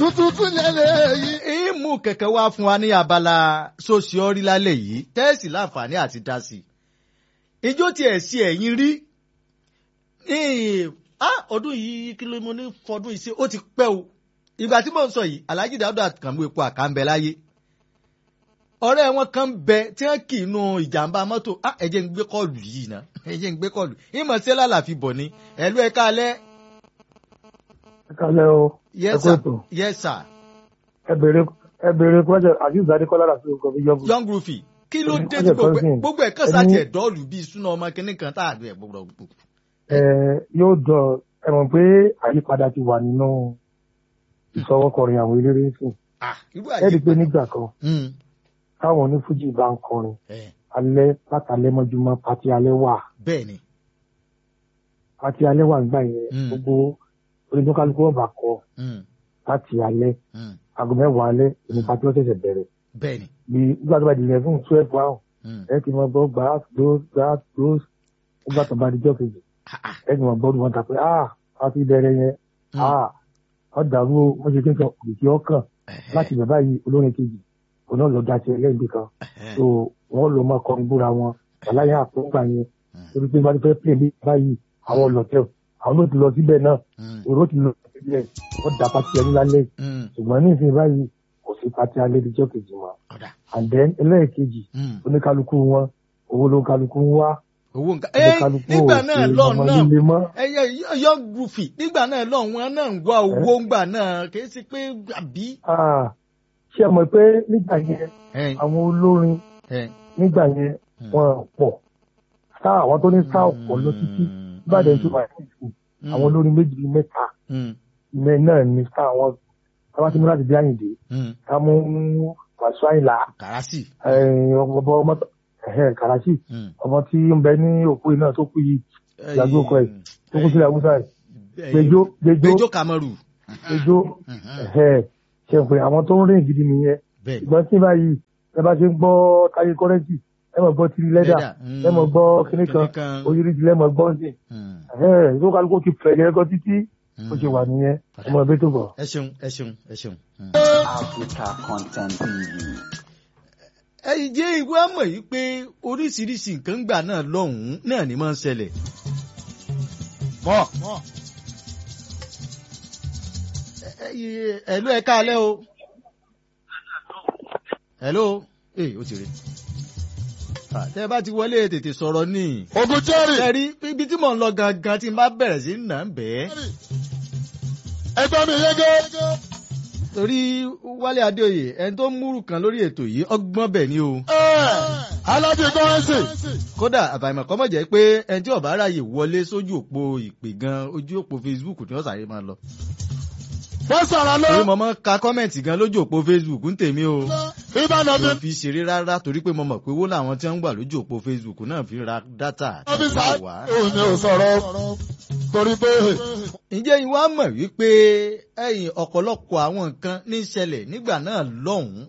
tuntun lẹ́lẹ̀ yìí. ìmú kẹ̀kẹ́ wá fún wa ní abala sosiọ́rí lálẹ́ yìí tẹ́ẹ̀sì láǹfààní àti dá sí i. ijó tiẹ̀ sí ẹ̀yìn rí ọdún yìí kí ló mo ní fọdún yìí sí ó ti pẹ́ o ìgbà tí mò ń sọ yìí Alhaji Dauda Kànmú epo àkànbẹ láyé ọ̀rẹ́ wọn kan bẹ tí wọ́n kì í nu ìjàmbá mọ́tò ẹ jẹ́ ń gbé kọ́ọ̀lù yìí ná ẹ jẹ́ ń gbé kọ́ọ̀lù ìmọ̀ sí lálàfi bọ̀ ni ẹ̀lú ẹ̀ kálẹ̀. ẹ kálẹ̀ o yes ẹ kú sir ètò yes sir ẹ béèrè ẹ béèrè kọ́jà azeez adékọ́lá láti ọkọ̀ fi yọ̀bù. young rufi kí ló Ẹni dé kọ́jà tí gbogbo ẹ̀- cousin. gbogbo ẹ̀ kàn Ẹni- sáà tiẹ̀ dọ́ọ̀lù bíi súná ọmọ kìnnì kan tá a lù ẹ̀ gbogbo. ẹ yóò dọ̀ ẹ mọ̀ pé àyípadà ti wà nínú ìsọwọ́kọrin àwọn eléré sìn ah irú ẹ rí i pé àyè. nígbà kan Hmm, táwọn onífújì bá ń kọrin ẹ̀, alẹ́ látàlẹ́ mọ́júmọ́ pati alẹ́ wà bẹ́ẹ̀ ni pati alẹ́ wà nígbà yẹn Mm. gbogbo onídọ́kálukú ọba kọ Hmm, láti alẹ́ hmm, aago mẹ́wàá alẹ́ òní pati ó ṣẹ̀ṣẹ̀ bẹ̀rẹ̀ bẹ́ẹ̀ ni. bí nígbà tó bá di eleven twelve one Hmm, ẹ ti mọ gbọ́ gbà close gbà close nígbà tó bá di jọ́ kejì ah, ah, ẹ ti mọ gbọ́ ọdún wọn ta pé ah pati bẹ̀rẹ̀ yẹn hmm, ah wọ́n dàrú o wọ́n ṣe kéńkàn òkìkí ọkàn ẹ̀hẹ́, láti bẹ̀ báyìí olórin kejì òun náà lọ daṣẹ lẹ́yìn kan ẹ̀hẹ́, so wọ́n lọ máa kọrin búra wọn wàláyé àpòǹgbà yẹn hmm, torí pé bá ti fẹ́ pè mí báyìí àwọn ọlọ́tẹ̀ àwọn ló ti lọ síbẹ̀ náà hmm, èrò ti lọ síbẹ̀ wọ́n da pati ẹni lálẹ́ hmm, ṣùgbọ́n ní ìsìn báyìí kò sí pati alẹ́ ìjọ kejì mọ́ ọ̀dà, and then ẹlẹ́ẹ̀kejì hmm. oníkálukú wọn owó ló ń kálukú ń wá owó nǹkan ẹ oníkálukú nígbà ò náà ṣe lọ́ọ̀ ọmọ náà líle mọ́ ẹyẹ young rufi nígbà náà lọ́ọ̀ wọn náà ń wá owó ńgbà náà kì í ṣe pé àbí. Ah, ṣé ẹ mọ̀ pé nígbà yẹn ẹ̀, àwọn olórin ẹ̀, nígbà yẹn Hmm. wọn pọ̀ sáà àwọn tó ní sáà pọ̀ lọ títí ìbàdàn tó wà ní ìsìn hmm, àwọn olórin méjì bíi mẹ́ta hmm, ìmẹ̀ náà ní sáà wọn káwá tí mo láti dé àyìndé hmm. ká mú wàásù àyìnlá kàràsì. ọmọ ọmọ kàràṣì Hmm. ọmọ tí ń bẹ ní òkú iná tó kú yìí ìyàgbé ọkọ ẹ̀ tó kú sílẹ̀ haúsá ẹ̀ Ẹ̀, gbẹjọ gbẹjọ gbẹjọ kamaru. gbẹjọ Mhm. ṣe pé àwọn tó ń rìn gidi nìyẹn bẹ́ẹ̀ ìgbọ́n tí báyìí ẹ bá ṣe ń gbọ́ táyé kọ́rẹ́ǹtì ẹ mọ̀ gbọ́ tìrì lẹ́dà Lẹ́dà, mm. ẹ mọ̀ gbọ́ kíní kan Kíní kan. oyirisi lẹ́mọ̀ gbọ́ sí Hmm. tó kálukú ti fẹ̀yẹ̀ ẹ̀kọ́ títí ó ṣe wà nìyẹn ọmọ ẹgbẹ́ tó bọ̀. ẹ ṣeun ẹ ṣeun ẹ ṣeun. Hmm. Africa Content TV. ẹ̀yin jẹ́ ìwé àmọ̀ yìí pé oríṣiríṣi nǹkan gbà náà lọ́hùn-ún náà ni máa ń ṣẹlẹ̀. mọ́ ẹ̀lú ẹ̀ káalẹ́ o. ẹ̀lú ee ó ti rí. Ah, tẹ́ ẹ bá ti wọlé tètè sọ̀rọ̀ ní. Ogun Jerry. ẹ̀rí ibi tí mò ń lọ gangan tí n bá bẹ̀rẹ̀ sí nà ń bẹ́ẹ̀. Ẹgbẹ́ mi yege. torí Wálé Adéoyè ẹni tó ń múrù kan lórí ètò yìí ọgbọ́n bẹ̀ ni o. Alájì Kọ́rẹ́nsì. kódà àbàìmọ̀ kọ́ mọ̀ jẹ́ pé ẹni tí ọ̀bá ráyè wọlé sójú òpó ìpè gan ojú òpó Facebook ni wọ́n sáré máa lọ. Wọ́n sọ̀rọ̀ lọ. torí mo máa ń ka kọ́mẹ̀ntì gan lójú òpó Facebook ń tèmi o. Ìbàdàn mi mi. ò fi ṣeré rárá torí pé mo mọ̀ pé owó làwọn tí wọ́n ń gbà lójú òpó Facebook náà fi ra dátà Ọ́fíìsà wá. òun ni ò sọ̀rọ̀ torí pé ǹjẹ́ ìwà mọ̀ wípé ẹ̀yìn ọ̀pọ̀lọpọ̀ àwọn nǹkan ní í ṣẹlẹ̀ nígbà náà lọ́hùn-ún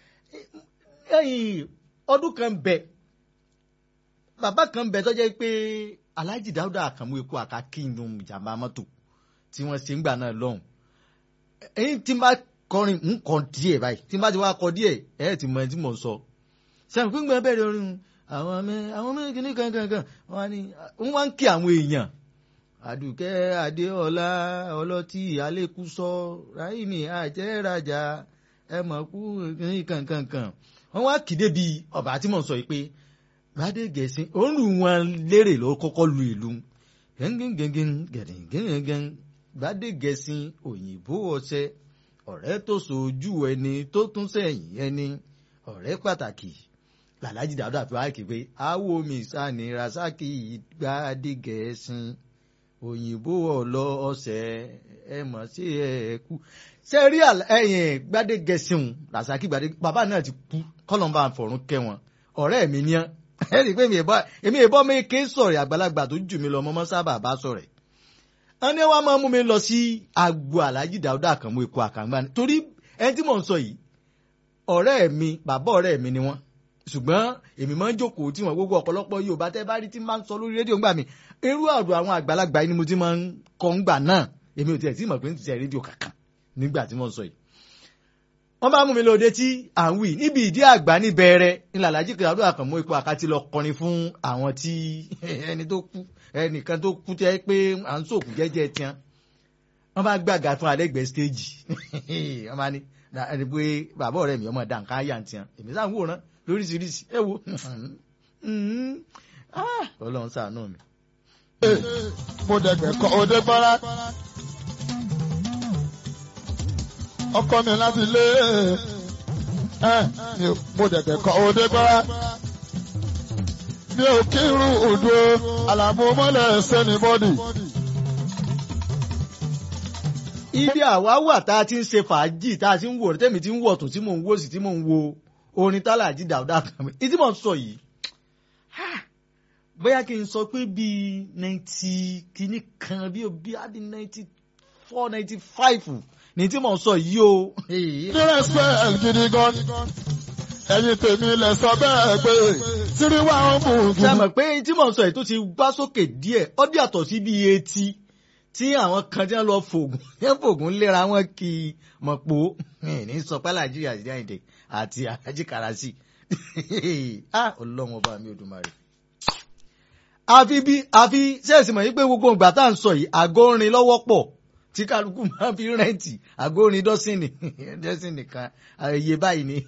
ẹ̀yìn ọdún kan bẹ̀ bàbá kan bẹ̀ tó jẹ́ pé Alhaji Dauda Àkànmú epo àkàkínú ìjàmbá mọ́tò tí wọ́n ṣe ń gbà náà lọ́hùn ẹ̀yìn tí n bá kọrin ń kọ díẹ̀ báyìí tí n bá ti wá kọ díẹ̀ ẹ̀ ti mọ ẹni tí mò ń sọ sẹ́yìn fún gbọ́n bẹ̀rẹ̀ orin àwọn ọmọ àwọn ọmọ kìíní kankan wọn á ní wọ́n wá ń kí àwọn èèyàn àdùkẹ́ adéọlá ọlọ́tí alẹ́kùsọ ráìmì àjẹrájà ẹmọ̀kú ní kankankan wọ́n wá kìdé bíi ọba tí mò ń sọ yìí pé gbadé gẹ̀ẹ́sìn òórùn wọn lérè ló kọ́kọ́ lu ìlú gẹ́ngẹ́ngẹ́ngẹ́n gẹ̀rẹ́ngẹ́ngẹ́n gbadé gẹ̀ẹ́sìn òyìnbó ọṣẹ ọ̀rẹ́ tó sojú ẹni tó tún sẹ́yìn ẹni ọ̀rẹ́ pàtàkì làlájì Dáúdà fi wá kí pé awo mi sani rasaki gbadé gẹ̀ẹ́sìn òyìnbó ọlọ ọsẹ ẹ mọ sí ẹ kú ṣe rí ẹyìn gbadegẹsìn rasaki gbadé bàbá náà ti kú kọlọmbà fọrún kẹwọn ọ̀rẹ́ mi ní ẹ rí i pé èmi ìbọn mi ké sọ̀rọ̀ àgbàlagbà tó jù mí lọ mọmọ sábà bá sọ̀rọ̀ ẹ ní wàá máa mú mi lọ sí agbo Alhaji Dauda Àkànmú epo àkàngbá ni torí ẹni tí mò ń sọ yìí ọ̀rẹ́ mi bàbá ọ̀rẹ́ mi ni wọ́n ṣùgbọ́n èmi máa ń jókòó tí wọn gbogbo ọ̀pọ̀lọpọ̀ Yorùbá tẹ́ bá rí tí máa ń sọ lórí rédíò ńgbà mi irú àrò àwọn àgbàlagbà yìí ni mo ti máa ń kọ́ ńgbà náà èmi ò tiẹ̀ tí mọ̀ pé ń tiẹ̀ rédíò kankan nígbà tí mo sọ yìí wọ́n bá mú mi lóde tí à ń wì níbi ìdí àgbà níbẹ̀rẹ̀ ńlá alájí kìláàdó àkànmọ́ ipò àkàtì lọ kọrin fún àwọn tí ẹni tó kú ẹnìkan tó kú tẹ́ pé à ń sòkù jẹ́jẹ́ tiẹ́ wọ́n bá gbàgà fún alẹ́gbẹ̀ẹ́ stéèjì wọ́n bá ní ẹni pé bàbá ọ̀rẹ́ mi ọmọ dànká yà ń tiẹ́ èmi sáà ń wòran lóríṣiríṣi ẹ wo ọlọ́run ṣàánú mi. mo dẹ̀gbẹ̀ kọ́ òde gbọ́ra. ọkọ mi láti lé ẹ mi ò- mo dẹ̀gbẹ̀ kọ́ òde gbọ́ra. mi ò kírun òdo àlàmú mọ́lẹ̀ sẹ́ni bọ́dì. ibi àwa wà tá a ti ń ṣe fàájì tá a ti ń wò tẹ́mi ti ń wọ̀ tó tí mò ń wò sí tí mò ń wo orin tálàjì dàúdà kan mi ìdí mò ń sọ yìí ha, bóyá kí n sọ pé bíi ninety kìíní kan bí o bí a di ninety four ninety five ní tí mò ń sọ yìí o. ní respect gidi gan. ẹ̀yin tèmi lẹ sọ bẹ́ẹ̀ pé tírí wà ń mú ṣe gidi. mọ̀ pé tí mò ń sọ yìí tó ti gbá sókè díẹ̀ ó dí àtọ̀ sí bíi etí tí àwọn kan tí wọ́n lọ fògùn yẹn fògùn léra wọn kì í mọ̀ pò ní sọ pé nàìjíríà sí àyìndé àti àjájí karasi ah ọlọ́run ọba mi Olódùmarè. àfi bí àfi ṣẹ́ẹ̀sì mọ̀ yìí pé gbogbo ìgbà tá à ń sọ yìí àgọ́ orin lọ́wọ́ pọ̀ tí kálukú máa fi rẹ́ǹtì àgọ́ orin dọ́sìnì dọ́sìnì kan iye báyìí ni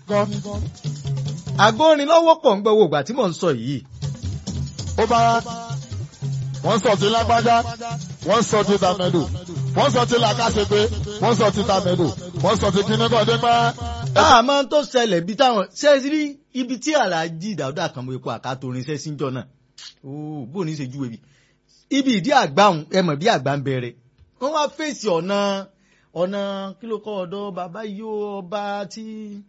àgọ́ orin lọ́wọ́ pọ̀ ń gbọ́ gbogbo ìgbà tí mò ń sọ yìí ó bá wọ́n sọ ti lágbájá wọ́n sọ ti tàmẹ́dù wọ́n sọ ti làkàṣepé wọ́n sọ ti tàmẹ́dù wọ́n sọ ti kíníkọ̀dé pẹ́. àmọ́ tó ṣẹlẹ̀ bí táwọn ṣe rí ibi tí aláàjì dàúdà kan mọ epo àkàtòrin ṣẹ́ síjọ náà ooo bó ní í ṣe júwe bí ibi ìdí àgbáhùn ẹ mọ̀ bí àgbà ń bẹ̀rẹ̀ wọ́n wá fèsì ọ̀nà ọ̀nà kí ló kọ́ ọ̀dọ́ bàbá yóò ọba tí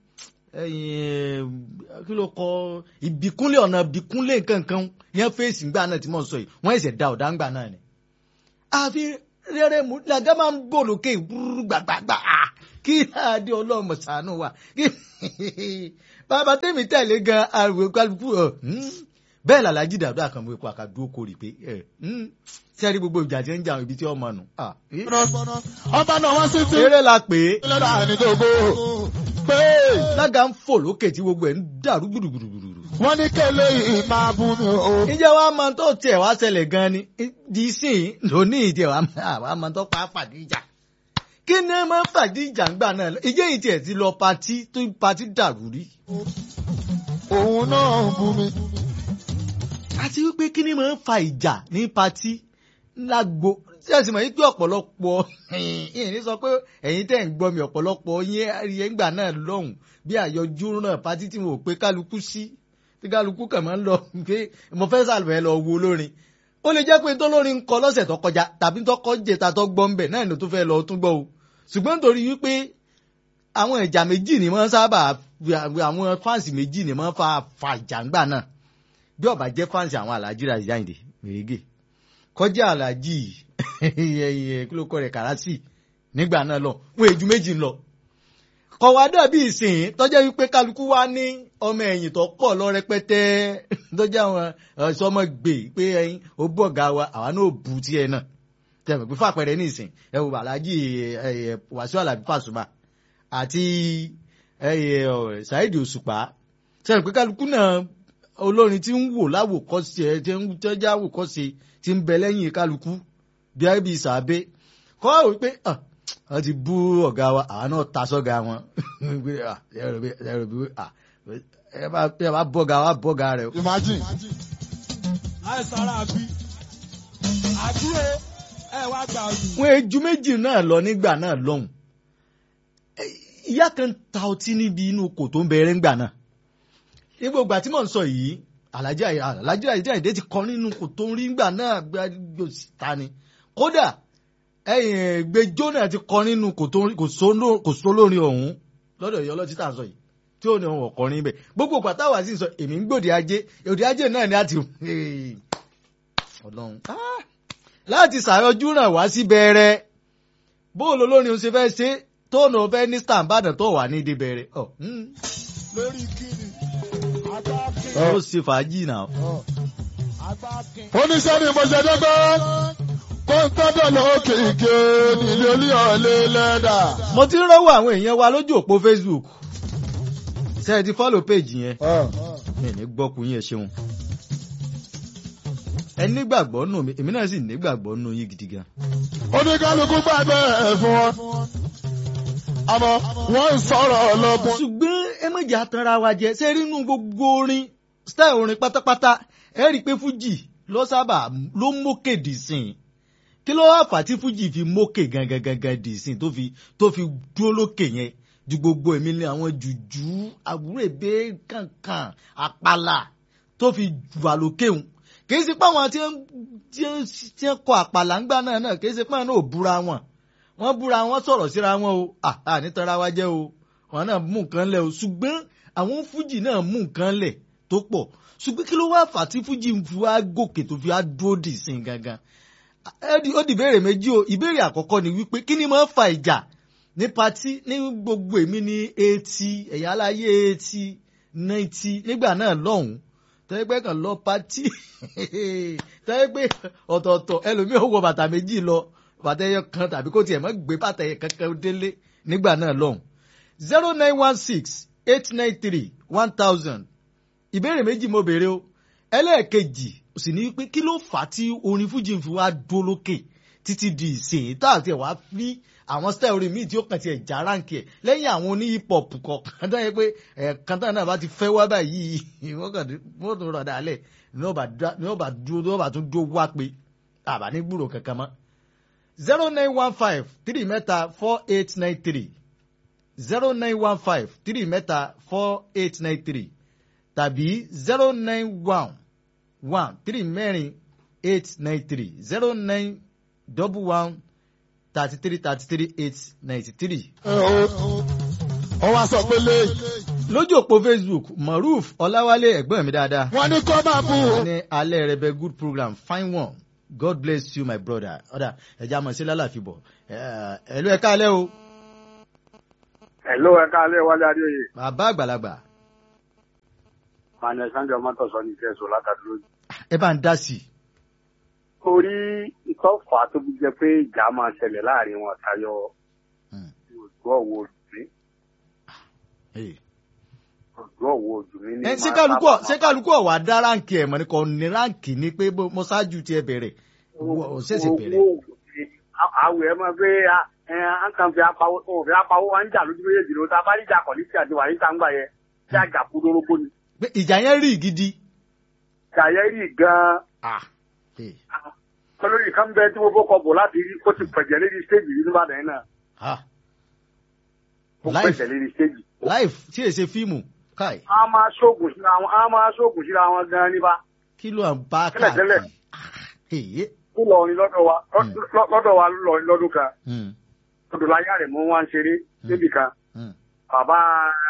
ẹ̀yìn kí ló kọ́ ìbíkúnlẹ̀ ọ̀nà ìbíkúnlẹ̀ nkankan yẹn fèsì ńgbà náà tí mò ń sọ yìí wọ́n ẹ̀sẹ̀ da ọ̀dà ńgbà náà ni àfi rere mu làgá máa ń bò lókè wúrú gbàgbàgbà ah, kí adé ọlọ́mọ sànú wa kí- bàbá tèmi tẹ̀lé gan àrùn kálukú ọ̀ bẹ́ẹ̀ làlájì dàdú àkànmọ́ epo àkàdúró kórì pé ẹ̀ sẹ́rí gbogbo ìjà tí ń jà ibi tí ọmọ nù. ah, eh. ọba náà wọ́n sì ti eré la pè é lọ́dà ní gbogbo pé lága ń fò lókè tí gbogbo ẹ̀ ń dàrú gbùdùgbùdùgbùdù. wọ́n ní kélé yìí máa bú mi o. ìjẹ́ wa máa tó tiẹ̀ wá ṣẹlẹ̀ gan ni di sìn lóní ìdí ẹ̀ wá máa tó pa fàdí ìjà kí ni ẹ máa ń fàdí ìjà ńgbà náà lọ ìjẹ́ yìí tiẹ̀ ti lọ patí tó patí dàrú rí. òun náà ń bú mi. àti wípé kí ni máa ń fa ìjà ní patí lágbo tí a sì mọ̀ yí pé ọ̀pọ̀lọpọ̀ ìyẹn ní sọ pé ẹ̀yin tẹ̀ ń gbọ́ mi ọ̀pọ̀lọpọ̀ yẹn yẹn gbà náà lọ́hùn bí àyọjú náà patí tí mo pé kálukú sí tí kálukú kàn máa ń lọ pé mo fẹ́ sàlùfẹ́ lọ wo olórin ó lè jẹ́ pé tọ́lórin ń kọ lọ́sẹ̀ tó kọjá tàbí tọ́kọ́ jẹta tó gbọ́ ń bẹ̀ náà ló tó fẹ́ lọ tún gbọ́ o ṣùgbọ́n nítorí wípé àwọn ìjà méjì ni wọ́n sábà àwọn fáǹsì méjì ni wọ́n fa fa ìjà ńgbà náà bí ó bá jẹ́ fáǹsì àwọn alájí ra ìjáde mèrègè kọjá alájí ẹyẹ kí ló kọ rẹ̀ kàràsì nígbà náà lọ wọn èjú méjì ń lọ kọ̀wá dàbí ìsìn tọ́jẹ́ wípé kálukú wá ní ọmọ ẹ̀yìn tó pọ̀ lọ rẹpẹtẹ tọ́jẹ́ àwọn ọ̀ṣọ́mọ gbè pé ẹyin ó bọ̀ ọ̀gá wa àwa náà bu tiẹ̀ náà tẹ̀wé pé fàpẹẹrẹ ní ìsìn ẹ wò alájí wàsíù alábí fàṣùmà àti ṣáìdì òṣùpá sẹ́yìn pé kálukú náà olórin tí ń wò láwòkọ́ṣe ẹ tí ń tọ́jà àwòkọ́ṣe tí ń bẹ lẹ́yìn kálukú bí i bí sàbẹ kọ́ ọ́ wípé wọ́n ti bú ọ̀gá wa àwọn náà ta sọ́gà wọn ẹ bá bọ́gà wa bọ́gà rẹ̀. imagine. àìsàrà àbí àbí o ẹ wá gbà ọdún. wọ́n ejú méjì náà lọ nígbà náà lọ́hùn ìyá kan ta ọtí níbi inú kò tó ń bẹ̀rẹ̀ ńgbà náà ní gbogbo àti mò ń sọ yìí alájà alájà ìdí ti kọ nínú kò tó ń rí ńgbà náà gbàgbọ́ síta ni kódà gbẹjọ́ náà ti kọ nínú kò sólórin ọ̀hún lọ́dọ̀ ìyá ọlọ́tí tà ń sọ yìí tí ó ní ọ̀hún ọ̀kọrin bẹ́ẹ̀ gbogbo pàtà wà sí sọ èmi ń gbòdì ajé òdì ajé náà ni a ti ọlọ́run láti ṣàyọjú ràn wá sí bẹ̀rẹ̀ bóòlù olórin ó ṣe fẹ́ ṣe tóònù ọ̀fẹ́ ní stambadàn tó wà ní ìdí bẹ̀rẹ̀ lórí kíni agbákin ó ṣe fàájì náà. agbákin oníṣẹ́ ni mo ṣe dọ́gbọ́ kọ́ńtọ́dọ̀ lókè ìké nílé olíọ̀lẹ́ lẹ́dà. mo ti ń rọ́wọ́ àwọn èèyàn wa lójú òpó facebook ṣe é ti follow page yẹn mi ní gbọ́kùn yín ẹ ṣeun ẹ nígbàgbọ́ nù mí èmi náà sì nígbàgbọ́ nù yín gidi gan. oníkálukú gbàgbé ẹ̀ fún wọn. àmọ́ wọ́n ń sọ̀rọ̀ ọlọ́gbọ́n. ṣùgbọ́n ẹ má jà tanra wa jẹ ṣé rí inú gbogbo orin style orin pátápátá ẹ rí i pé fújì ló sábà ló mókè dì sìn kí ló wá fà tí fújì fi mókè gangan gangan dì sìn tó fi tó fi dúró lókè yẹn ju gbogbo èmi ní àwọn jùjú àbúrèbé kankan àpàlà tó fi wà lókè hùn kì í ṣe pé àwọn tí ń tí ń tí ń kọ àpàlà ńgbà náà náà kì í ṣe pé àwọn náà ò búra wọn wọ́n búra wọn sọ̀rọ̀ síra wọn o àà nítanra wa jẹ́ o wọn náà mú nǹkan lẹ̀ o ṣùgbọ́n àwọn fújì náà mú nǹkan lẹ̀ tó pọ̀ ṣùgbọ́n kí ló wá fà tí fújì fi wá gòkè tó fi wá dúró dì sí i gangan Ẹ di- ó di ìbéèrè méjì o ìbéèrè àkọ́kọ́ ni wípé kí ni máa ń fa ìjà ní patí ní gbogbo èmi ní eighty ẹ̀yà aláyé eighty ninety nígbà náà lọ́hùn-ún tẹ́gbẹ́ kan lọ patí tẹ́gbẹ́ ọ̀tọ̀ọ̀tọ̀ ẹlòmíì ó wọ bàtà méjì lọ bàtà ẹyọ kan tàbí kó tiẹ̀ mọ́ gbé bàtà ẹyọ kankan délé nígbà náà lọ́hùn zero nine one six eight nine three one thousand ìbéèrè méjì mo béèrè o ẹlẹ́ẹ̀kejì sì ní pé kí ló fà á tí orin fújì ń fi wá dúró lókè títí di ìsìn tá àti ẹ̀ wá fi àwọn style orin míì tí ó kàn ti ẹ̀ já ránkì ẹ̀ lẹ́yìn àwọn oní hip hop kọ̀ọ̀kan tó yẹ pé ẹ̀ẹ̀kan tán náà bá ti fẹ́ wá báyìí wọ́n kàn wọ́n tún rọ̀ dálẹ̀ ní wọ́n bá dá- ní wọ́n bá dúró ní wọ́n bá tún dúró wá pé àbá ní gbúrò kankan mọ́ zero nine one five three mẹ́ta four eight nine three zero nine one five three mẹ́ta four eight nine three tàbí zero nine one one three mẹ́rin eight nine three zero nine double one thirty three thirty three eight ninety three. ó wá sọ pé lé lójú òpó facebook maruf ọláwálé ẹ̀gbọ́n mi dáadáa wọn ní kó máa bù wọ́n ní alẹ́ rẹ̀ bẹ good program fine one god bless you my brother ọ̀dà ẹ̀já mọ̀ sí lálàfi bọ̀ ẹ̀lú ẹ̀ka alẹ́ o Hello, ẹ káalẹ́ wálé adéoyè. bàbá àgbàlagbà Mànà Sandra Mọ́tòsọ́ ní Kẹ́sọ̀ látàdúró. ẹ bá ń dá sí i. Torí ìtọ́fà tó fi jẹ pé ìjà máa ṣẹlẹ̀ láàrin wọn tayọ Hmm. òjò ọ̀wọ́ ojú mi. Hey. Òjò ọ̀wọ́ ojú mi ní. ẹ ṣé máa kálukú sábà ṣé kálukú ọ̀wà dá ráǹkì ẹ̀ mọ̀ ní kò ní ráǹkì ní pé bó- mo ṣáájú tiẹ̀ bẹ̀rẹ̀ máa- ó ṣẹ̀ṣẹ̀ bẹ̀rẹ̀. Owó òjò mi. Á- Àwẹ̀ ẹ máa gbé ẹ à ń kàn fi apawó wọn ò fi apawó wa ń jà lójú méjèèjì ló ta bá rí ìjà kọ̀ọ̀lì tí àti wà ní sàǹgbà yẹn tí àjà kú dórógbó ni. pé ìjà yẹn rí gidi. Ìjà yẹn rí gan-an. Ah. Hey. Olórí kan bẹ tí mo bó kọ bò láti rí kó ti pẹ̀jẹ̀ lédi stéèjì yìí nígbàdàn yẹn náà. Ah. Ó Life. pẹ̀jẹ̀ lédi stéèjì. life tí èsè fíìmù káì a máa ṣoògùn síra wọn a máa ṣoògùn síra wọn gan nípa kí ló ń bá Tẹ́lẹ̀tẹ́lẹ̀. káàkiri. Èyí. ó lọrin lọ́dọ̀ wa Mm. lọ́- lọ́dọ̀ wa ló lọrin lọ́dún kan Hmm. odò láyà rẹ̀ mú wá ń ṣeré Mm. níbì kan Hmm. bàbá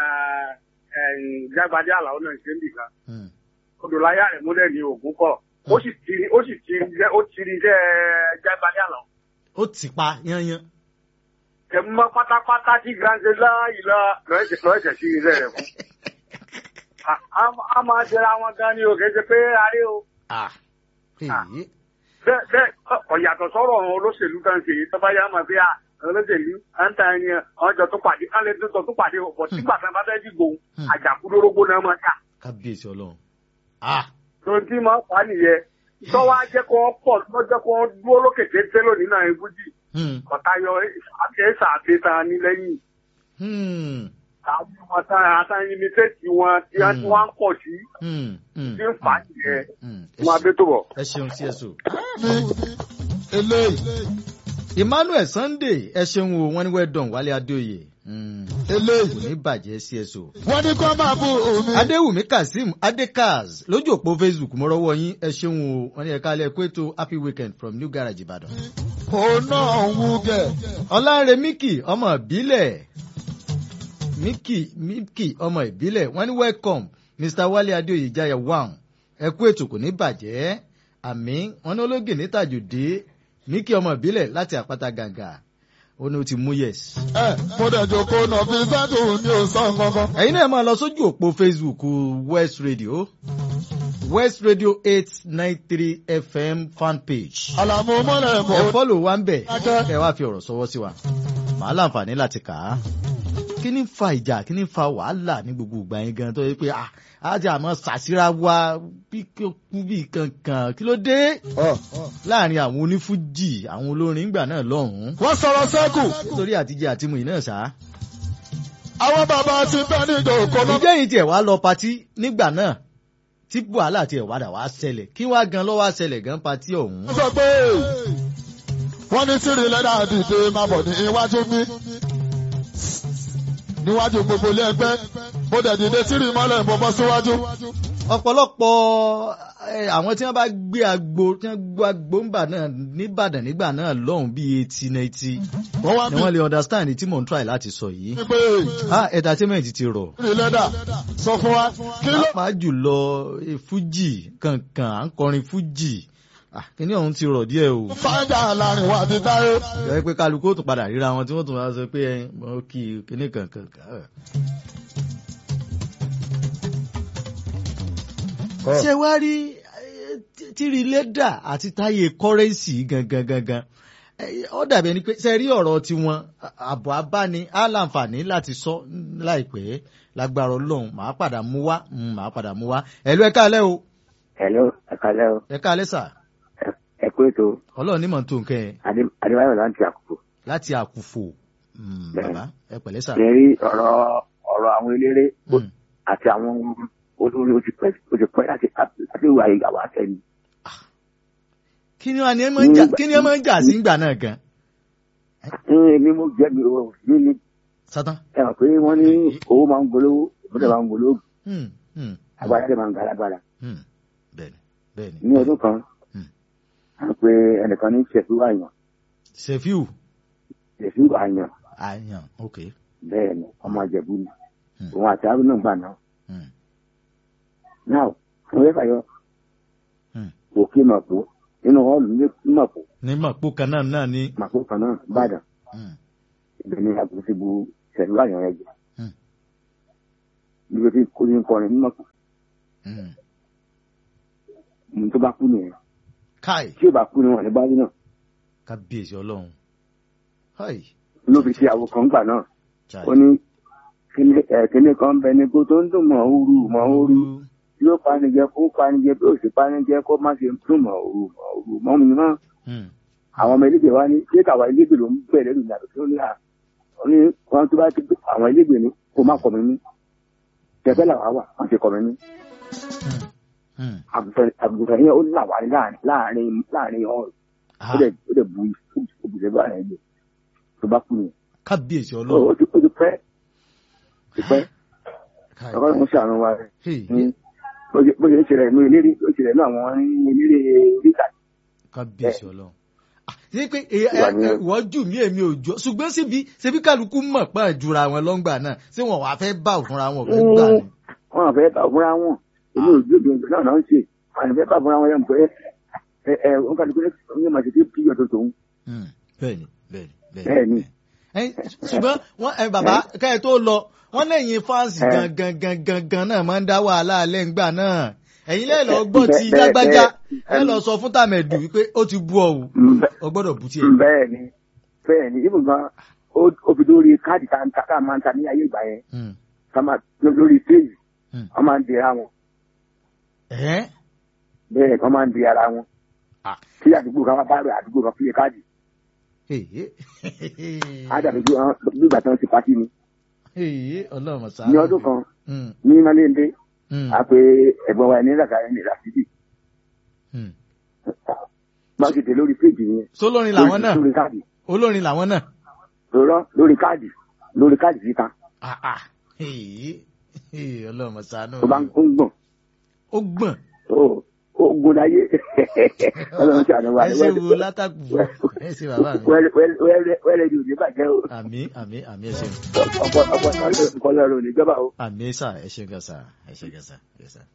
jágbadé àlàó náà ṣe níbì kan Hmm. odò láyà rẹ̀ mú lẹ́ni ògún kọ̀ ó sì tiri ó sì tiri iṣẹ́ ó tiri iṣẹ́ jágbadé àlàó ó ti pa yányán. ẹ̀mú mọ́ pátápátá tí granze láàyè lọ lọ́ọ̀ẹ̀sẹ̀ lọ́ọ̀ẹ̀sẹ̀ sí iṣẹ́ rẹ̀ fún. A- a- a máa jẹra wọn gan ni o kì í ṣe pé aré o. Ah. Èyí. bẹ́ẹ̀ bẹ́ẹ̀ ọ̀yàtọ̀ sọ̀rọ̀ àwọn olóṣèlú kan ṣe tọ́ba yá máa fi à olóṣèlú à ń ta ẹni ọjọ́ tó pàdé kálẹ̀ tó tó pàdé ọ̀pọ̀ sígbà tí wọ́n bá fẹ́ dìgbò Hmm. àjàkúdórógbó náà máa jà kábíyèsí ọlọ́run. Ah. tó tí máa fà á nìyẹn tọ́wọ́ á jẹ́ kó pọ̀ lọ́jọ́ kó dúró lókè téńté lónìí náà ibùjì Hmm. ọ̀tayọ àtẹ̀sà àtẹ̀tàn ní lẹ́yìn Hmm. àwọn ọmọ àtàyìn ní tẹ́tì wọn tí wọ́n Hmm. wá ń pọ̀ sí Hmm. Hmm. tí ń fà á nìyẹn Hmm. Ẹ wọn ṣe- abẹ́ tó bọ̀. ẹ ṣeun sí ẹ̀sùn. ní eléyìí emmanuel sunday ẹ ṣeun o wọn ní well done wálé adéoyè Hmm. kò eléyìí ní bàjẹ́ sí ẹ̀sùn. wọ́n ní kó máa bù mí. adéwùmí kazeem adekaz lójú òpó facebook mo rọwọ yín ẹ ṣeun o wọn ní ẹka alẹ kó ètò happy weekend from new garage ìbàdàn. òun náà ń wú gẹ̀. ọlánre miki ọmọ ìbílẹ̀ miki miki ọmọ ìbílẹ̀ wọ́n ní welcome mr wálé adéoyè jaya one ẹ kú ètò kò ní bàjẹ́ àmì wọ́n ní ológè ní tàjòdè miki ọmọ ìbílẹ̀ láti àpáta gàgà ó ní ó ti mú yes. ẹ mo dẹ̀ jókòó náà fi sẹ́tù mi ò sọ kankan. ẹ̀yin náà máa lọ sójú òpó facebook west radio west radio eight nine three fm fan page. àlàmú mọ́lẹ̀ ẹ mọ́. fọ́lò wa ń bẹ̀ Dákẹ́. ẹ wá fi ọ̀rọ̀ sọwọ́ sí wa màá láǹfààní láti kà á. kí ni ń fa ìjà kí ni ń fa wàhálà ní gbogbo ìgbà yẹn gan tó yẹ pé ah, á ti àmọ́ ṣàṣírà wa bí kú bí kankan kí ló dé láàrin àwọn onífújì àwọn olórin ìgbà náà lọ́hùn-ún wọ́n sọ̀rọ̀ sẹ́kù. nítorí àtijọ́ àti mùyìn náà ṣá. àwọn bàbá ti bẹ́ẹ̀ ní ìdòkò náà. ìjẹ́ yìí tiẹ̀ wá lọ patí nígbà náà tí wàhálà tiẹ̀ wádà wá ṣẹlẹ̀ kí wá gan lọ́wọ́ ṣẹlẹ̀ gan patí ọ̀hún. wọ́n sọ pé wọ́n ní tìrì lẹ́dà dìde máa bọ̀ ní iwájú mi. níwájú gbogbo ilé ẹgbẹ́ mo dẹ̀ dìde tìrì mọ́lẹ̀ mo bọ́ síwájú. ọ̀pọ̀lọpọ̀ eh, àwọn tí wọ́n bá gbé agbo tí wọ́n gbé agbo ńbà náà nìbàdàn nígbà náà lọ́hùn bíi eighty ninety wọ́n wá ni bí wọ́n lè understand tí mò ń try láti sọ yìí. mi pé ah entertainment ti rọ̀ tìrì lẹ́dà sọ fún wa kí ló. pàápàá jùlọ eh, fújì kankan à ń kọrin fújì ah kíní ọ̀hún ti rọ̀ díẹ̀ o. fájà láàrin wa ti táyé. ẹ pé kálukú ó tún padà ríra wọn tí wọ́n tún wá sọ pé ẹ mọ kí kíní kankan. ṣé wá rí eh, tí- tíri lẹ́dà àti táyé kọ́rẹ́ǹsì gangan gangan Eh, ó dàbí ẹni pé ṣe rí ọ̀rọ̀ tiwọn àbọ̀ abáni á láǹfààní láti sọ láìpẹ́ lágbára ọlọ́run màá padà mú wá mm, màá padà mú wá ẹ̀lú ẹ̀ka alẹ́ o Hello, ẹ̀kálẹ́ o, ẹ̀ka alẹ́ sà ẹ kú ètò ọlọ́run ní mọ̀ tó nǹkan ẹ̀ Adé- Adébáyọ̀ láti àkókò. láti àkùfò Mm, Bẹ́ẹ̀. bàbá ẹ pẹ̀lẹ́ sà. Ṣé rí ọ̀rọ̀ ọ̀rọ̀ àwọn eléré Mm. àti àwọn olórí ó ti pẹ́ ó ti pẹ́ láti láti wà ìyàwó àtẹ̀yìn. kí ni wọn ni ẹ máa ń jà kí ni ẹ máa ń jà sí ìgbà náà gan. Èmi mo jẹ́ mi ò ní ní sátán. ẹ mọ̀ pé wọ́n ní owó máa ń golówó ìbúdó máa ń golówó Hmm, hmm, agbára dẹ̀ máa ń ga alágbára. hmm. bẹ́ẹ̀ni bẹ́ẹ̀ni. Ní ọdún kan, Mm. à ń pe ẹnìkan ní Ṣẹ̀fí Àyàn. sefiu Ṣẹ̀fí Àyàn àyàn ok. bẹ́ẹ̀ ni ọmọ Ìjẹ̀bú ni. Mm. Òun àti Haruna gbà náà. Hmm, Náà, mo fẹ́ fàyọ hmm. òkè Màpó nínú họ́ọ̀lù ní Màpó ní màpó kan náà náà ní. Màpó kan náà Ìbàdàn. Hmm, ibẹ̀ ni àgùntàn bu ṣẹ̀lú àyàn rẹ̀ jẹ́. Hmm. níbi tí kò ní kọrin mímọ́ kù hmm. ní tó bá kú nìyẹn káì tí ò bá kú ni wọn ní bá rí náà kábíyèsí ọlọ́run. háì ló fi ṣe àwo kan gbà náà chai. ó ní kíní ẹ̀ kíní kan bẹ ní kó tó ń dùn mọ́ ooru mọ́ ooru tí ó panijẹ kó panijẹ bí ó sì panijẹ kó má ṣe dùn mọ́ ooru mọ́ ooru mọ́ mi náà Hmm, àwọn ọmọ elégbè wa ní ṣé káwa elégbè ló ń bẹ̀rẹ̀ lù nàbẹ̀ tó ní à ó ní wọn tó bá ti àwọn elégbè ní kó má kọ̀ mí ní tẹ̀fẹ́ làwa wà wọ́n ti kọ̀ mí ní hmm, hmm. àgùntàn àgùntàn yẹn ó là wá ní láàrin láàrin láàrin ọ̀rọ̀ ó Ah, dẹ̀ ó dẹ̀ bu òbíṣẹ́ bá rẹ̀ jẹ tó bá kú yẹn. kábíyèsí ó ọlọ́run. ó ti ó ti pẹ́ ti pẹ́ káì. ọkọ ló ń ṣàánú wa rẹ̀ Hey, ní bó ṣe bó ṣe ń ṣẹlẹ̀ ní eléré ó ṣẹlẹ̀ ní àwọn eléré oríta kábíyèsí ọlọ́run. Ah, ṣé pé ẹ- Ìwà ẹ- ni- ẹ- wọ́n jù mí èmi ò jọ ṣùgbọ́n síbi ṣebí kálukú mọ̀ pé àjùra wọn lọ́ngbà náà ṣé wọn wàá fẹ́ bá òfúnra wọn ò fẹ́ gbà ni. wọn àfẹ́ bá fúnra wọn èmi ò gbé gbèǹgbè náà náà ń ṣe wọn àfẹ́ bá fúnra wọn yẹn pé ẹ ẹ wọn kàdé pé wọn máa ṣe kí pí ọ̀tọ̀ tòun Hmm, bẹ́ẹ̀ni bẹ́ẹ̀ni Bẹ́ẹ̀ni. Ẹ, ṣùgbọ́n wọn ẹ bàbá káyọ̀ tó lọ wọn lẹ́yìn fáǹsì Ẹ. gangan gangan gan náà máa ń dá wàhálà alẹ́ ńgbà náà ẹ̀yin lẹ́ẹ̀ lọ gbọ́ ti Bẹ́ẹ̀- lágbájá bẹ́ẹ̀- ẹ lọ sọ fún tàmẹ̀dù wípé ó ti bú ọ o ọ gbọ́dọ̀ bú tiẹ̀. bẹ́ẹ̀ ni bẹ́ẹ̀ ni ibùn gan ó- ó fi lórí káàdì tá a ń ta tá a máa ń ta ní ayé ìgbà yẹn Hmm, ká máa lórí stéèjì hmm. wọn máa ń dira wọn Ẹ́? bẹ́ẹ̀ wọn máa ń di ara wọn Ah. tí àdúgbò kan bá rẹ̀ àdúgbò kan fíye káàdì Èyí. ádàbí bí wọn bí ìgbà tí wọn ti pàtí ni Èyí, ọlọ́run sáà. ní ọdún kan Hmm, ní malende hmm, a pe ẹ̀gbọ́n wa ní làkàrẹ ní làkìdì hmm. bá ti dé lórí péjì yẹn sólórin làwọn náà lórí káàdì olórin làwọn náà. lọ́rọ́ lórí káàdì lórí káàdì síta Ah, ah. Èyí. Èyí, ọlọ́run ṣàánú. tó bá ń ń gbọ̀n ó gbọ̀n. ó ó gun láyé ọlọ́run ti àná wa ẹ ṣe wo látàkù ẹ ṣe bàbá mi. wẹ́rẹ́ di òní bàjẹ́ o àmì àmì àmì ẹ ṣeun. ọ̀pọ̀ ọ̀pọ̀ nǹkan lọ́rọ̀ òní jọba o. àmì sà ẹ ṣeun gan sà ẹ ṣeun gan sà. Yes, sir.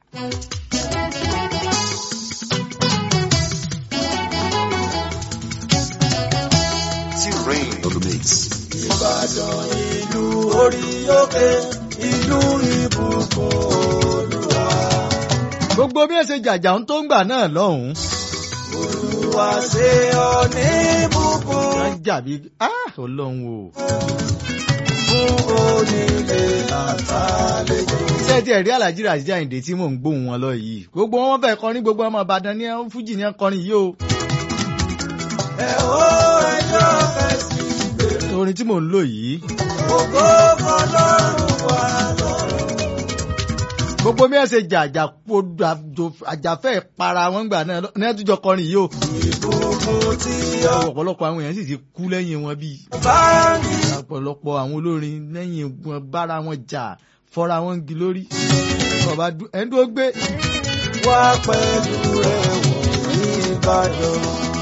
T-Rain on the mix. Ìbàdàn ìlú orí òkè ìlú ìbùkún olúwa. gbogbo bí ẹ ṣe jàjà ń tó ń gbà náà lọ́hùn-ún. Olúwa ṣe ọ ní bùkún wọ́n jàbí ah ọlọ́run o. fún onílé àtàlejò. ṣé ti ẹ̀rí alájí Rasheed Àyìndé tí mò ń gbóhùn wọn lọ yìí gbogbo wọn fẹ́ kọrin gbogbo ọmọ Ìbàdàn ní fújì ní kọrin yìí o. Ẹ ó ẹjọ́ fẹ̀sì gbèrò. orin tí mò ń lò yìí Ògo fọlọ́run wà lọ́rùn. gbogbo bí ẹ ṣe jà àjàpọ̀ àjàfẹ́ para wọn gbà náà ní ẹ tún jọ kọrin yìí o. Ìbùkún tí ọ ọ̀pọ̀lọpọ̀ àwọn èèyàn sì ti kú lẹ́yìn wọn bíi bá ní. ọ̀pọ̀lọpọ̀ àwọn olórin lẹ́yìn wọn bára wọn jà fọ́ra wọn gi lórí. ọba ẹni tó gbé Wá pẹ̀lú ẹ̀wọ̀n ní Ìbàdàn.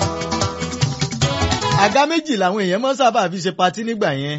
àga méjì làwọn èèyàn mọ́ sábà fi ṣe patí nígbà yẹn.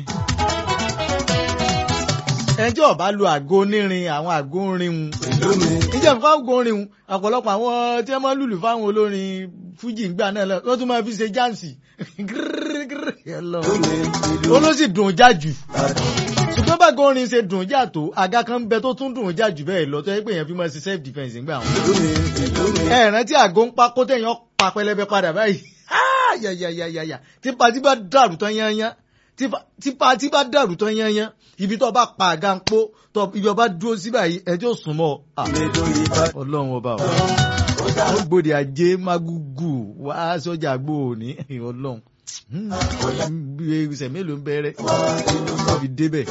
ẹjọ́ ọba lu àgọ́ onírin àwọn àgọ́ orin un. Ìlú mi. níjẹ́ fún àgọ́ orin un ọ̀pọ̀lọpọ̀ àwọn tí wọ́n máa ń lùlù fáwọn olórin fújì ńgbà náà lọ wọ́n tún máa fi ṣe jáǹsì. Ìlú mi. Ìlú ó ló sì dùn já jù. Ìbàdàn. ṣùgbọ́n bágọ́ orin ṣe dùn já tó àga kan ń bẹ tó tún dùn já jù bẹ́ẹ̀ lọ tó yẹ pé èèyàn fi máa ṣe self defence ńgbà wọn. Ìlú mi. Ìlú mi. ẹ rántí àgọ́ ń pa kó tẹ̀yàn pa pẹlẹbẹ padà báyìí Ah, yàyàyàyà tí pati bá dàrú tán yányán tí pa- tí pati bá dàrú tán yányán ibi tó bá pa àga ń pó tó ibi ọba dúró sí báyìí ẹjọ́ sùn mọ́ Ah, Ìletò Ìbàdàn. ọlọ́run ọba o ó gbòdì ajé magugu wá sọ́jà gbòòní ọlọ́run ìṣẹ̀ mélòó ń bẹ̀rẹ̀ tó fi débẹ̀.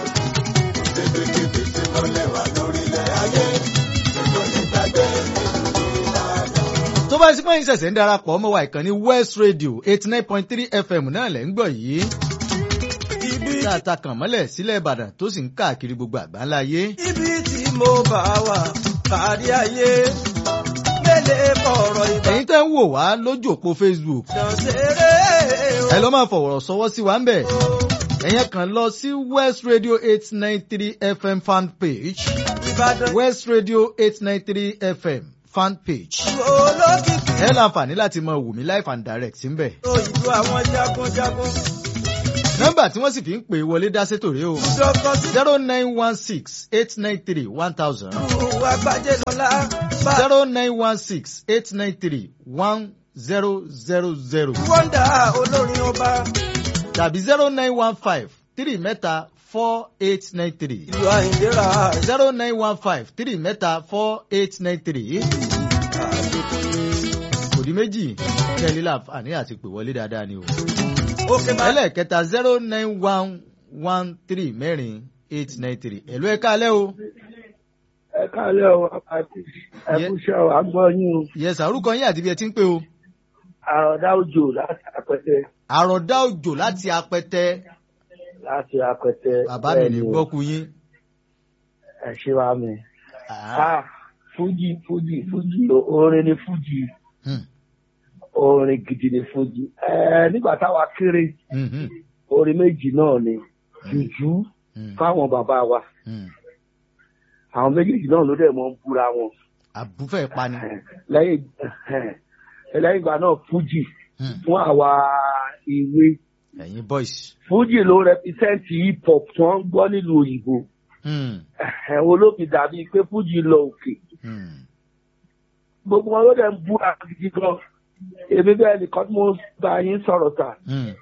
tó bá sí pẹ́yìn ṣẹ̀ṣẹ̀ ń darapọ̀ ọmọ wa ìkànnì West Radio eighty nine point three FM náà lẹ́ ń gbọ́ yìí. Ibi tá a ta kàn mọ́lẹ̀ sílẹ̀ Ìbàdàn tó sì ń káàkiri gbogbo àgbáńlá ayé. ibi tí mo bá wà kárí ayé. Mélèé fọ̀rọ̀ ẹ̀yin tẹ́ ń wò wá lójú òpó Facebook Ìbàdàn ṣeré o. ẹ lọ máa fọ̀wọ̀rọ̀ sọwọ́ sí wa ń bẹ̀. ẹ̀yin kàn lọ sí West Radio eight nine three FM fan page Ìbàdàn West Radio eight nine three FM fan page. olókìkí. ẹ láǹfààní láti máa wò mí live and direct ń bẹ̀. Ó ìlú àwọn jagunjagun. nọ́mbà tí wọ́n sì fi ń pè wọlé dá sétò rèé o. Dọ́kọ̀ sí zero nine one six eight nine three one thousand ìlú àgbájé lọ́la. Bá zero nine one six eight nine three one zero zero zero wọ́ndà olórin ọba. tàbí zero nine one five three mẹ́ta four eight nine three Ìlú àìlera. zero nine one five three mẹ́ta four eight nine three kò di méjì kẹ́lí láǹfààní àti pè wọlé dáadáa ni o. Òkè máa ẹlẹ́ẹ̀kẹta zero nine one one three mẹ́rin eight nine three ẹ̀lú ẹ̀ka alẹ́ o. ẹ káàlẹ́ o àti ẹkúṣẹ́ o àgbọ̀ yín o yẹsà orúkọ yín àti bí ẹ ti ń pè o. àròdá òjò láti apẹtẹ àròdá òjò láti apẹtẹ láti apẹtẹ bàbá mi ní gbọ́kú yín. ẹ ṣe wa mi. Ah, ah fújì fújì fújì orin ni fújì hmm, orin gidi ni fújì ẹ nígbà táwa kéré hmm, hmm, orin méjì náà ni jùjú hmm, fáwọn bàbá wa hmm. àwọn méjèèjì náà ló dẹ̀ mọ́ ń búra wọn àbúfẹ́ pani. lẹ́yìn lẹ́yìn ìgbà náà fújì Hmm, fún àwa ìwé ẹ̀yin boys. fújì ló rẹpísẹ́ǹtì hip hop tí wọ́n ń gbọ́ nílùú òyìnbó Hmm, ẹ̀wọ̀n olófin dàbí pé fújì lọ òkè hmm, gbogbo wọn ló dẹ̀ ń búra gidi gan èmi bẹ́ẹ̀ nìkan tí mo bá yín sọ̀rọ̀ ta hmm.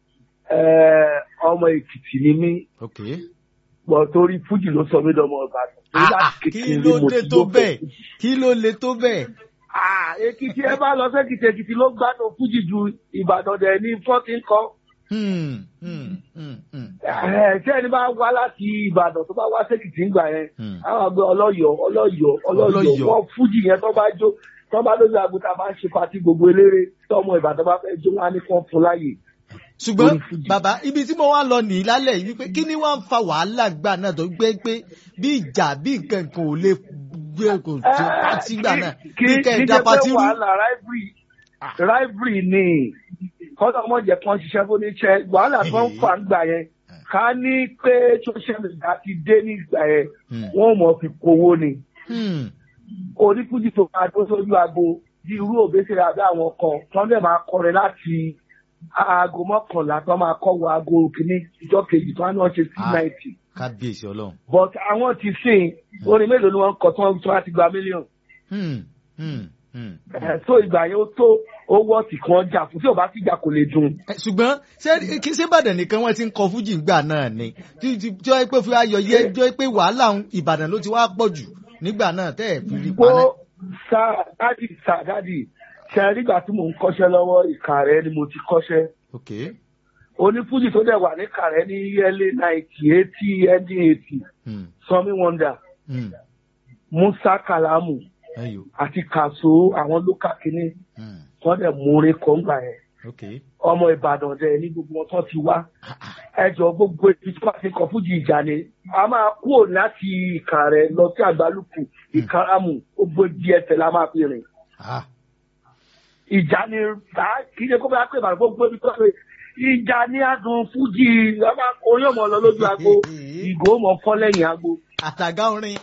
Eh, ọmọ èkìtì ni mí ok. gbọ́ torí fújì ló sọ mí lọ́mọ ìbàdàn Torí Ah, láti ah, kí kékeré ló mo dé ti tó ló bẹ́ẹ̀ fẹ́. kí ló le tó bẹ́ẹ̀. Ah, èkìtì ẹ bá lọ sẹ́kìtì èkìtì ló gbádùn fújì ju ìbàdàn dẹ̀ ní fọ́tí ń kọ́ Hmm, hmm, hmm, hmm, Eh, tí ẹni bá wá láti ìbàdàn tó bá wá sẹ́kìtì ń gbà yẹn hmm. àwọn àgbẹ̀ ọlọ́yọ̀ ọlọ́yọ̀ ọlọ́yọ̀ Ọlọ́yọ̀. wọ́n fújì yẹn tó bá jó tó bá lójú àgùntà bá ń ṣe pati gbogbo eléré tọmọ ìbàdàn bá fẹ́ jó wọn á ní kán fún láàyè. ṣùgbọ́n Lórí Fuji. bàbá ibi tí mo wá lọ nìyí lálẹ́ yìí wípé kí ni wọ́n ń fa wàhálà gbà náà tó gbé pé bí ìjà bí nǹkan kan ò lè gbé kò tó pátí gbà náà kí bí kẹ́ ẹ̀ kí dá ṣe pé pátí rú. wàhálà rivalry rivalry ni kọ́ńtà ọmọ jẹ́ kán ṣiṣẹ́ fún oníṣẹ́ wàhálà tó ń fà ń gbà yẹn ká ní pé social media ti dé ní ìgbà yẹn Hmm, wọ́n mọ̀ fi kówó ni hmm, onífújì tó máa dó sójú aago bí irú òbésèrè àbí àwọn kan tó ń dẹ̀ máa kọrin láti aago mọ́kànlá tó máa kọ́ wọ aago kìíní ìjọ kejì tó ń ṣe sí Ah. náìtì kábíyèsí ọlọ́run. but àwọn ti sìn orin mélòó ni wọ́n kọ tí wọ́n tí wọ́n ti gba mílíọ̀nù Hmm, Hmm, hmm. Ẹ̀, so ìgbà yẹn ó tó owó ọ̀tì kan jà fún tí ò bá ti jà kò lè dùn. Ẹ, ṣùgbọ́n ṣé kí ṣé Ìbàdàn nìkan wọ́n ti ń kọ fújì ńgbà náà ni tí tí tí wọ́n pé fún ayọ̀ yẹ jọ pé wàhálà ń Ìbàdàn ló ti wá pọ̀ jù nígbà náà tẹ́ ẹ̀ fi rí Kó paná. sá dádì sá dádì ṣe nígbà tí mò ń kọ́ṣẹ́ lọ́wọ́ Ìkàrẹ́ ni mo ti kọ́ṣẹ́. ok Onífújì tó dẹ̀ wà ní Ìkàrẹ́ ní early ninety eighty ending eighty Hmm, Sọmi Wonder hmm. Musa Kalamu ẹyọ àti Kàṣó àwọn lókà kínní Hmm, wọ́n dẹ̀ mú orin kan gbà yẹn. ok ọmọ ìbàdàn dẹ ní gbogbo wọn tó ti wá ẹjọ gbogbo ibi tí wọn ti kọ fújì ìjà ni a máa kúrò láti ìkàrẹ lọ sí àgbálùkù ìkàràmù gbogbo ibi ẹsẹ la máa fi rìn ah ìjà ni ta kì í ṣe kó bá pè bàrà gbogbo ibi tó ṣe ìjà ni adùn fújì a máa orin ọmọ lọ lójú agbo ìgò mọ fọ lẹ́yìn agbo àtàgá orin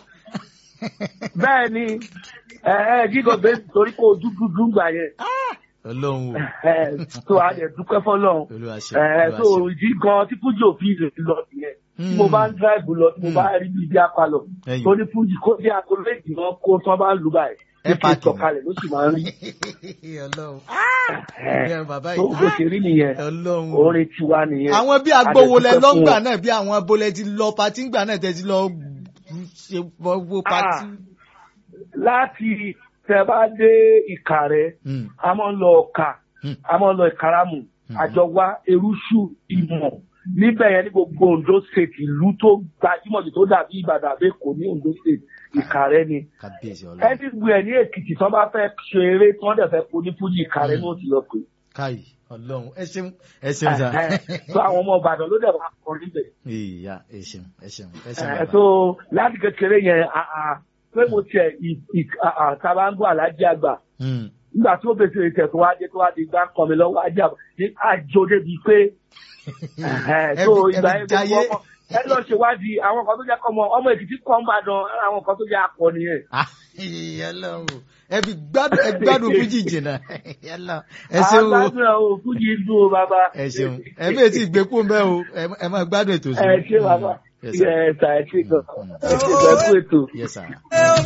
bẹ́ẹ̀ ni ẹ ẹ jígọ bẹ́ẹ̀ torí kó o dúdú dùn gbà yẹn Ọlọ́run o ẹ tó a lè dúpẹ́ fọ́lọ́run Olúwa ṣe ẹ tó Olúwa ṣe. ìdí gan tí fújì òfin rè lọ nìyẹn tí mo bá ń dráìbù lọ tí mo bá rí bí ibi apalọ Ẹyìn. tó ní fújì kó dé aago méjì náà kó tí wọn bá ń lù báyìí Ẹ ní kí n pààkì ni. sọ̀kalẹ̀ ló sì máa ń rí Ọlọ́run ẹ Ẹ bàbá tó yìí bó ṣe rí nìyẹn Ọlọ́run o. orin tiwa nìyẹn àwọn bí agbowó lẹ A dẹ̀ dúpẹ́ lọ́ngbà fún náà bí àwọn abolẹ ti lọ patí ńgbà náà tẹ ti lọ ṣe wo patí. láti tẹ bá dé ìkàrẹ́ Hmm, a máa ń lọ ọkà hmm. a máa ń lọ ìkàràmù àjọwá erúṣù ìmọ̀ níbẹ̀ yẹn ní gbogbo Ondo state ìlú tó gbajúmọ̀ jù tó dàbí Ìbàdàn àbẹ́kọ̀ ní Ondo state ìkàrẹ́ ni kábíyèsí Ọlọ́run everywhere ní Èkìtì tó bá fẹ́ ṣe eré tí wọ́n dẹ̀ fẹ́ kó ní fújì ìkàrẹ́ ní òtí lọ pé káyì Ọlọ́run ẹ ṣeun ẹ ṣeun sa. tó àwọn ọmọ Ìbàdàn ló dẹ̀ wá kọrin bẹ̀. ìyá ẹ ṣeun ẹ ṣeun ẹ ṣeun Eh, bàbá. so láti kékeré yẹn ah, ah, pé mo tiẹ̀ ì- ì- ah, ah, tá a bá ń gbọ́ àlájì àgbà Hmm, nígbà tí ó bèsè ìtẹ̀ tó wá dé tó wá di gbá kan mi lọ́wọ́ ajá ní àjò débi pé ẹ tó fi- ẹ ìgbà fi yẹn jayé. gbogbo ọmọ ẹ lọ ṣèwádìí àwọn kan tó jẹ́ kọ́mọ ọmọ Èkìtì kan ń bàdàn àwọn kan tó jẹ́ akọ nìyẹn. Ah, ìyá Ọlọ́run o. ẹ fi gbádùn ẹ gbádùn fújì jìnnà Ìyá Ọlọ́run. ẹ ṣeun o àgbàdo ẹ̀ o fújì dùn o bàbá. ẹ ṣeun ẹ bí etí ìgbékùn ń bẹ o ẹ- ẹ máa gbádùn ètò ẹ ṣé bàbá Yes, sir. ẹ ṣe ẹ ṣe gan Mm. ẹ ṣe gan kú ètò. Yes, sir.